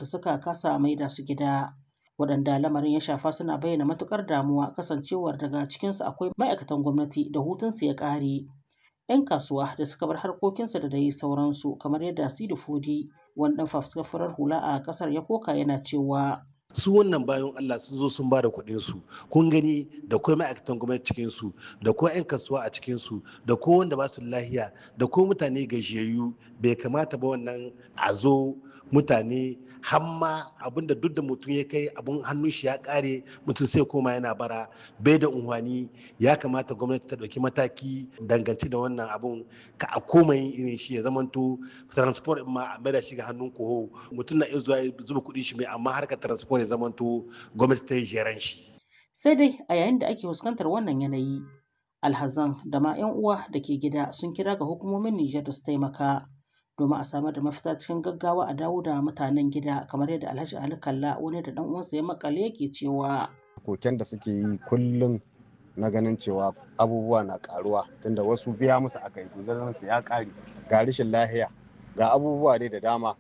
da suka kasa maida su gida. Waɗanda lamarin ya shafa suna bayyana matuƙar damuwa kasancewar daga cikinsu akwai ma'aikatan gwamnati da hutunsu ya ƙare. 'Yan kasuwa da suka bar harkokinsu da dai sauransu kamar yadda Sidi Fodi wani ɗan fafutukar farar hula a ƙasar ya koka yana cewa. su wannan bayan Allah sun zo sun ba da kuɗin su kun gani da kuma ma'aikatan gwamnati cikin su da kuma 'yan kasuwa a cikin su da ko wanda ba su lahiya da ko mutane gajiyayyu bai kamata ba wannan a zo mutane hamma abinda duk da mutum ya kai abun hannun shi ya kare mutum sai koma yana bara bai da unhwani ya kamata gwamnati ta ɗauki mataki dangance da wannan abun ka a koma yin irin shi ya zamanto transport ma a maida shi ga hannun koho mutum na iya zuwa zuba kuɗin shi mai amma harkar transport ya zamanto gwamnati ta yi jeran shi. Sai dai a yayin da ake fuskantar wannan yanayi alhazan da ma 'yan uwa da ke gida sun kira ga hukumomin Nijar da su taimaka domin a samar da mafita cikin gaggawa a dawo da mutanen gida kamar yadda Alhaji Ali Kalla wani da dan uwansa ya makale yake cewa koken da suke yi kullum na ganin cewa abubuwa na karuwa tunda wasu biya musu aka yi su ya kare ga rashin lahiya ga abubuwa dai da dama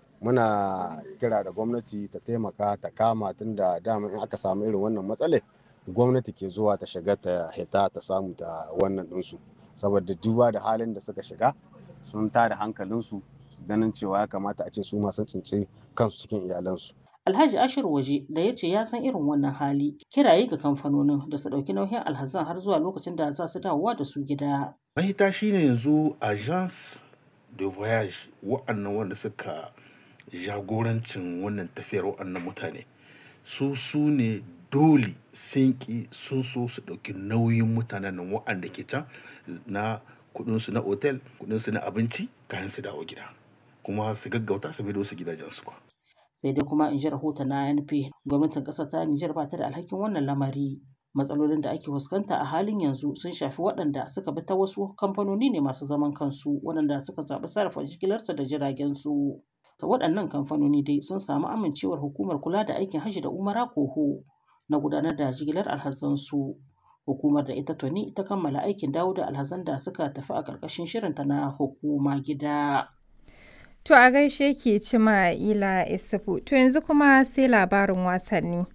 muna kira da gwamnati ta taimaka ta kama tunda dama in aka samu irin wannan matsalai gwamnati ke zuwa ta shiga ta hita ta samu ta wannan ɗinsu saboda duba da halin da suka shiga sun tada hankalinsu ganin cewa ya kamata a ce su masu tsince kansu cikin iyalansu. Alhaji Ashir Waje da ya ce ya san irin wannan hali kiraye ga kamfanonin da su ɗauki nauyin alhazan har zuwa lokacin da za su dawowa da su gida. Mahita shine yanzu agence de voyage wa'annan wanda suka jagorancin wannan tafiyar wa'annan mutane su su ne dole sun ki sun so su ɗauki nauyin mutanen nan wa'anda ke can na kudinsu na otel kudinsu na abinci kayan su dawo gida kuma su gaggauta su bido su gidajensu kwa. sai dai kuma in ji rahoton na NP gwamnatin ƙasar ta Nijar ba ta da alhakin wannan lamari matsalolin da ake fuskanta a halin yanzu sun shafi waɗanda suka bi ta wasu kamfanoni ne masu zaman kansu waɗanda suka zaɓi sarrafa jigilarsu da jiragen su waɗannan kamfanoni dai sun samu amincewar hukumar kula da aikin hajji da umara koho na gudanar da jigilar alhazansu hukumar da ita tuni ta kammala aikin dawo da alhazan da suka tafi a ƙarƙashin shirinta na hukuma gida. To a gaishe ke cima ila isufu to yanzu kuma sai labarin wasanni.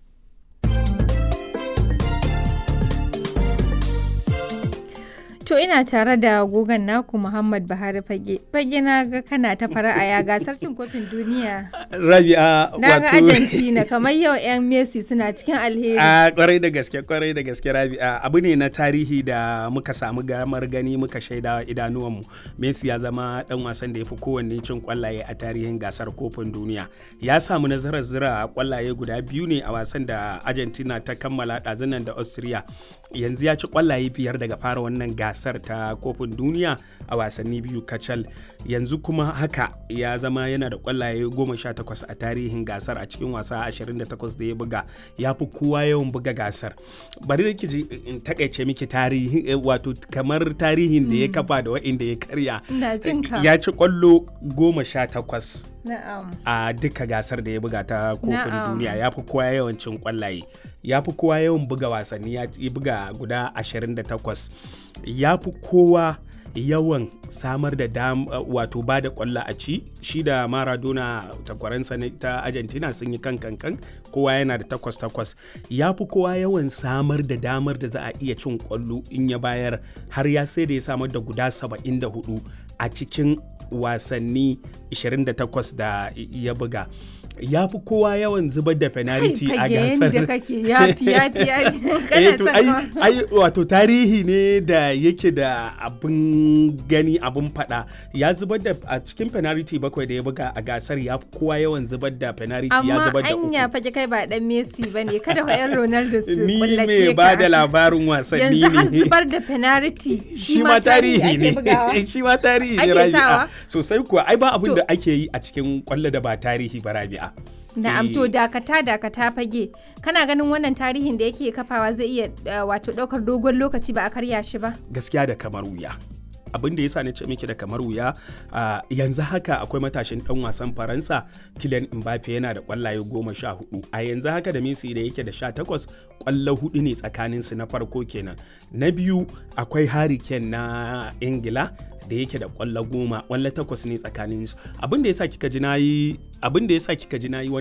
To ina tare da gogon naku Muhammad Buhari Fage. Fage na ga kana ta fara'a ya gasar cin kofin duniya. Rabi'a Na ga Argentina kamar yau 'yan Messi suna cikin alheri. A kwarai da gaske kwarai da gaske Rabi'a abu ne na tarihi da muka samu gamar gani muka shaida idanuwanmu. Messi ya zama dan wasan da ya fi kowanne cin kwallaye a tarihin gasar kofin duniya. Ya samu nasarar zira kwallaye guda biyu ne a wasan da Argentina ta kammala ɗazunan da Austria. Yanzu ya ci kwallaye biyar daga fara wannan gasa gasar ta kofin duniya a wasanni biyu kacal yanzu kuma haka ya zama yana da kwallaye 18 a tarihin gasar a cikin wasa 28 da ya buga ya fi kowa yawan buga gasar bari da ji in takaice miki tarihi wato kamar tarihin da ya kafa da wa'inda ya karya ya ci kwallo 18 a duka gasar da ya buga ta kofin duniya ya fi kowa yawan cin kwallaye ya fi kowa yawan buga wasanni ya buga guda 28 ya fi kowa yawan samar da dam wato ba da kwallo a ci shi da maradona takwaransa ta argentina sun yi kan kankan kowa yana da takwas takwas ya fi kowa yawan samar da damar da za a iya cin kwallo in ya bayar har ya sai da ya samar da guda 74 a cikin wasanni 28 da ya buga ya fi kowa yawan zubar da penalty a gasar. da kake yafi yafi yafi kana son ai wato tarihi ne da yake da abin gani abin fada ya zubar da a cikin penalty bakwai da ya buga a gasar ya fi kowa yawan zubar da penalty ya zubar da uku. Amma anya fage kai ba dan Messi bane kada wa yan Ronaldo su Ni kullace mai ba da labarin wasanni Yanzu har ne. zubar da penalty shi ma tarihi ne shi ma tarihi ne Ake rabi'a sawa? sosai kuwa ai ba abin To. da ake yi a cikin kwallo da ba tarihi ba rabi'a Na'am to Eh. dakata dakata fage kana ganin wannan tarihin da yake kafawa zai iya eh, wato daukar dogon lokaci ba a karya shi ba gaskiya da kamar wuya abin da yasa na ce miki da kamar wuya a yanzu haka akwai matashin dan wasan faransa Kylian Mbappe yana da kwallaye goma sha hudu a yanzu haka da Messi da yake da sha takwas kwallo hudu ne tsakanin su na farko kenan na biyu akwai Harry Kane na Ingila da yake da kwallo goma kwallo takwas ne tsakanin su abin da yasa kika ji nayi abin da yasa kika ji nayi